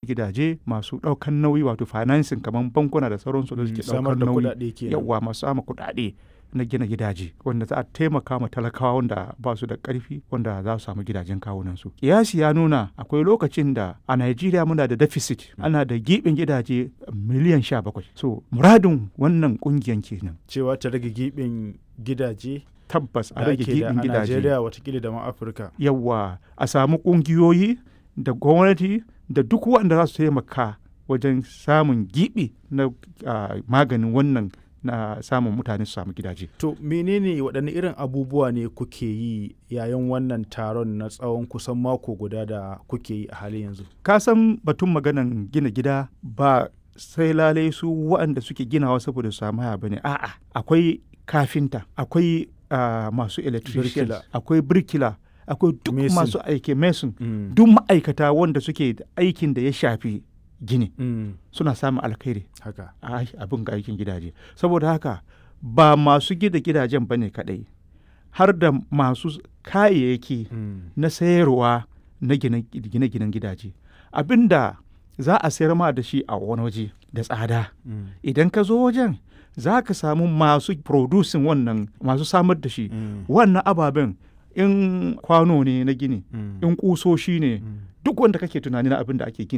gidaje masu ɗaukan nauyi wato financing kamar bankuna da sauransu da suke samar ɗaukar da nauyi kuɗaɗe kenan yawa masu sama kuɗaɗe na gina gidaje wanda za a taimaka ma talakawa wanda ba su da ƙarfi wanda za su samu gidajen kawunansu kiyasi ya nuna akwai lokacin da a Najeriya muna da deficit ana da giɓin gidaje miliyan sha bakwai so muradin wannan ƙungiyan kenan cewa ta rage giɓin gidaje tabbas a da rage ake da giɓin a gidaje Najeriya watakila da ma Afirka yawa a samu ƙungiyoyi da gwamnati da duk waɗanda za su taimaka wajen samun giɓi na ah, maganin wannan na samun mutane su samu gidaje To menene waɗanne irin abubuwa ne kuke yi yayin wannan taron na tsawon kusan mako guda da kuke yi a halin yanzu? ka san batun maganan gina gida ba sai lalai su waɗanda suke ginawa saboda su samu haya bane a'a akwai kafinta akwai ah, masu electrician Birkila. akwai birkila akwai duk Mason. masu aiki mason Mm. duk ma'aikata wanda suke da aikin da ya shafi gini Mm. suna samun alkhairi Haka. a abin ga aikin gidaje saboda haka ba masu gida gidajen bane kadai har da masu kayayyaki Mm. na sayarwa na gine- gine-ginen gidaje abinda za a sayar ma da shi a wani waje da tsada Mm. idan ka zo wajen za ka samu masu producing wannan masu samar da shi Mm. wannan ababen in kwano ne na gini Mm. in kusoshi ne Mm. duk wanda kake tunani na abin da ake gini